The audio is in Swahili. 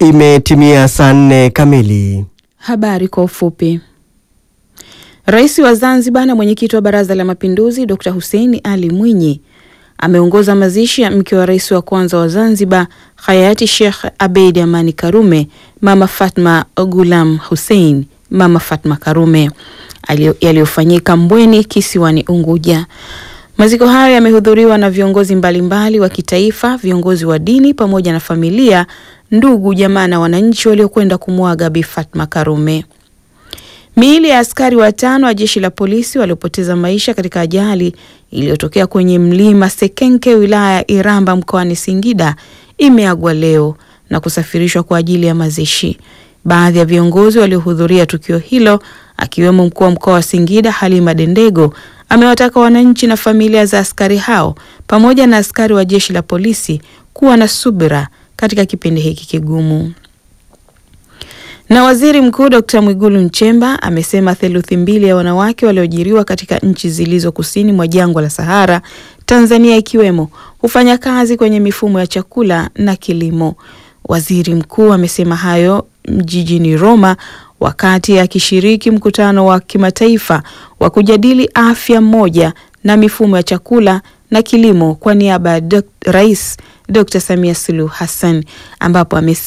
Imetimia saa nne kamili. Habari kwa ufupi. Rais wa Zanzibar na mwenyekiti wa Baraza la Mapinduzi Dr. Hussein Ali Mwinyi ameongoza mazishi ya mke wa rais wa kwanza wa Zanzibar hayati Sheikh Abeid Amani Karume, Mama Fatma Gulam Hussein, Mama Fatma Karume yaliyofanyika Mbweni kisiwani Unguja. Maziko hayo yamehudhuriwa na viongozi mbalimbali wa kitaifa, viongozi wa dini pamoja na familia, ndugu, jamaa na wananchi waliokwenda kumwaga Bi Fatma Karume. Miili ya askari watano wa jeshi la polisi waliopoteza maisha katika ajali iliyotokea kwenye mlima Sekenke wilaya ya Iramba mkoani Singida imeagwa leo na kusafirishwa kwa ajili ya mazishi. Baadhi ya viongozi waliohudhuria tukio hilo akiwemo mkuu wa mkoa wa Singida Halima Dendego amewataka wananchi na familia za askari hao pamoja na askari wa jeshi la polisi kuwa na subira katika kipindi hiki kigumu. Na Waziri Mkuu Dr. Mwigulu Nchemba amesema theluthi mbili ya wanawake walioajiriwa katika nchi zilizo kusini mwa jangwa la Sahara, Tanzania ikiwemo, hufanya kazi kwenye mifumo ya chakula na kilimo. Waziri Mkuu amesema hayo jijini Roma wakati akishiriki mkutano wa kimataifa wa kujadili afya moja na mifumo ya chakula na kilimo kwa niaba ya Rais Dr. Samia Suluhu Hassan ambapo